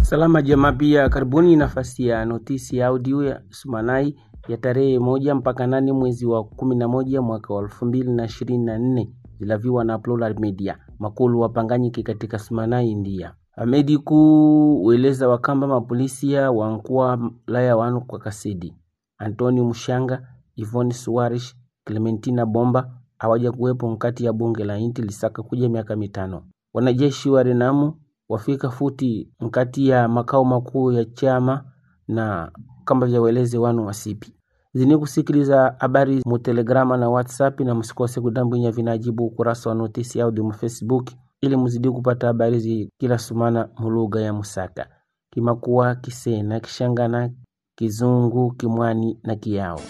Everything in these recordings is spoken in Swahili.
Salama jamaa pia karibuni nafasi ya notisi ya audio ya Sumanai ya tarehe moja mpaka nane mwezi wa kumi na moja mwaka wa elfu mbili na ishirini na nne zilaviwa na Plural Media makulu wapanganyike katika Sumanai India amedi ku weleza wakamba mapolisia wankua laya wanu kwa kasidi Antoni Mushanga Ivoni Suarish Clementina Bomba hawaja kuwepo nkati ya bunge la inti lisaka kuja miaka mitano wanajeshi wa Renamu wafika futi nkati ya makao makuu ya chama na kamba vya weleze wanu wasipi zini kusikiliza habari mu telegrama na whatsapp na msikose kudambwinya vinajibu ukurasa wa notisi audio mu facebook ili muzidi kupata habari zi kila sumana mulugha ya musaka kimakuwa kisena kishangana kizungu kimwani na kiyao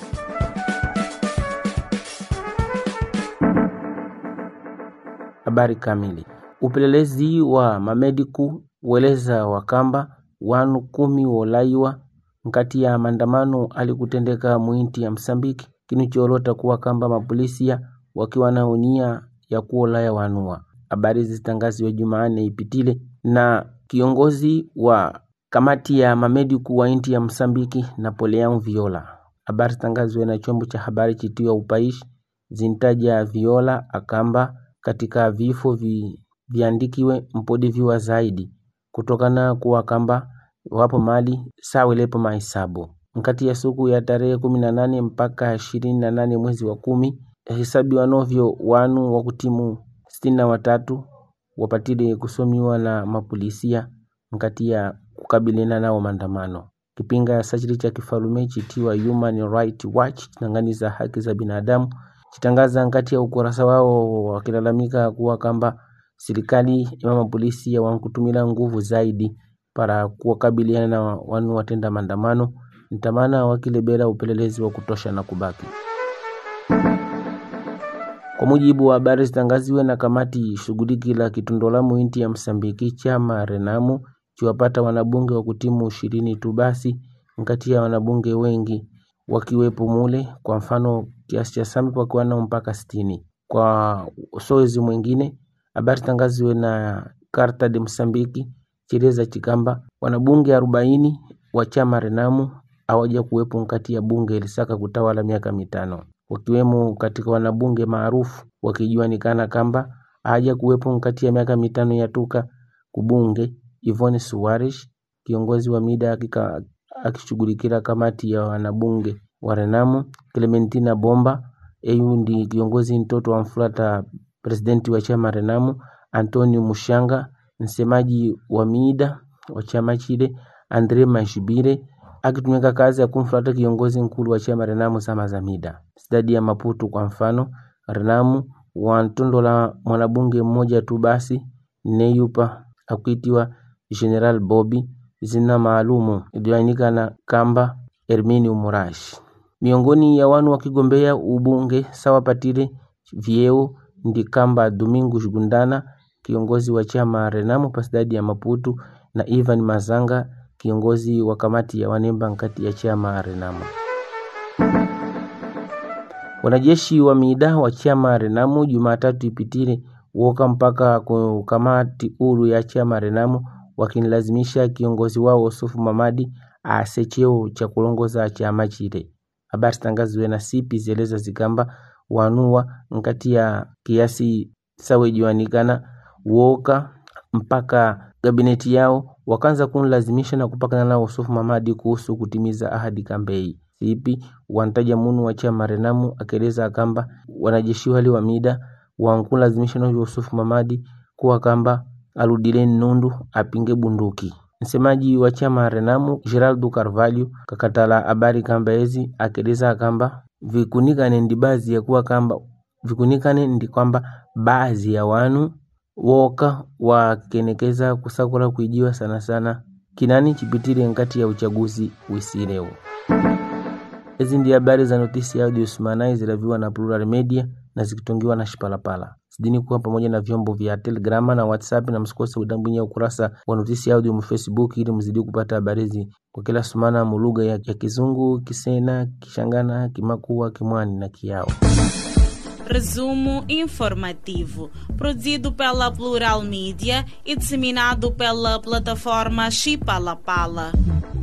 habari kamili upelelezi wa mamediku weleza wakamba wanu kumi wolaiwa nkati ya maandamano alikutendeka mwinti ya Msambiki kinicholota kuwa kamba mapolisia wakiwa na unia ya kuolaya wanua. Habari zitangaziwa Jumanne ipitile na kiongozi wa kamati ya mamediku wa inti ya Msambiki Napoleon Viola. Habari zitangaziwa na chombo cha habari chitiwa Upaishi zintaja Viola akamba katika vifo vi, viandikiwe mpodi viwa zaidi kutokana kuwa kamba wapo mali sawilepo mahesabu nkati ya suku ya tarehe kumi na nane mpaka ishirini na nane mwezi wa kumi hesabiwa novyo wanu wa kutimu sitini na watatu wapatile kusomiwa na mapolisia nkati ya kukabiliana nao maandamano kipinga sachili cha kifalume chitiwa Human Right Watch chitanganiza haki za binadamu chitangaza nkati ya ukurasa wao wakilalamika kuwa kamba serikali ya mapolisi ya wankutumila nguvu zaidi para kuwakabiliana na wanu watenda maandamano ntamana wakilebela upelelezi wa kutosha na kubaki kwa mujibu wa habari zitangaziwe na kamati shughuliki la kitundolamu inti ya Msambiki chama Renamu chiwapata wanabunge wa kutimu ishirini tu basi nkati ya wanabunge wengi wakiwepo mule kwa mfano kiasi cha sami wakiwa nao mpaka sitini kwa soezi mwingine habari tangaziwe na Carta de Msambiki chileza chikamba wanabunge arobaini wa chama Renamu hawaja kuwepo nkati ya bunge lisaka kutawala miaka mitano wakiwemo katika wanabunge maarufu wakijuanikana kamba haja kuwepo nkati ya miaka mitano ya tuka kubunge Ivone Suarish kiongozi wa mida akishughulikira kamati ya wanabunge wa Renamu Clementina Bomba eyu ndi kiongozi mtoto wa mfulata presidenti wa chama Renamu Antonio Mushanga msemaji wa mida wa chama chile Andre Mashibire akitumika kazi ya kumfuata kiongozi mkulu wa chama Renamu sama za mida stadi ya Maputo kwa mfano Renamu wantondola mwanabunge mmoja tu basi neyupa akuitiwa General Bobby zina maalumu iliyoanikana kamba Herminio Murashi miongoni ya wanu wakigombea ubunge sawa patile vyeo ndi kamba Domingos Gundana kiongozi wa chama Renamu pasidadi ya Maputo na Ivan Mazanga kiongozi wa kamati ya wanemba nkati ya chama Renamu. Wanajeshi wa mida wa chama Renamu Jumatatu ipitile woka mpaka kukamati uru ya chama Renamu wakinilazimisha kiongozi wao Yusufu Mamadi aase cheo cha kulongoza chama chile. Habari zitangaziwe na sipi zieleza zikamba wanua nkati ya kiasi sawe juanikana woka mpaka gabineti yao wakaanza kunlazimisha na kupakana na Yusufu Mamadi kuhusu kutimiza ahadi kambei sipi wantaja munu wa chama Renamu akieleza kamba wanajeshi wale wa mida wankulazimisha na Yusufu Mamadi kuwa kamba aludile nundu apinge bunduki msemaji wa chama Renamu Geraldo Carvalho kakatala habari kamba ezi akieleza kamba vikunikane ndi baadhi ya kuwa kamba vikunikane ndi kwamba baadhi ya wanu woka wakenekeza kusakula kuijiwa sana sana kinani chipitile nkati ya uchaguzi wisileo hizi ndi habari za notisi ya audio Sumanai zilaviwa na Plural Media na zikitongiwa na Shipalapala sidini kuwa pamoja na vyombo vya Telegrama na WhatsApp na msikose kudambwinya ukurasa wa notisi ya audio mu Facebook ili mzidi kupata habari hizi kwa kila sumana mu lugha ya, ya Kizungu, Kisena, Kishangana, Kimakua, Kimwani na Kiao. Resumo informativo, produzido pela Plural Mídia e disseminado pela plataforma Chipalapala. Pala.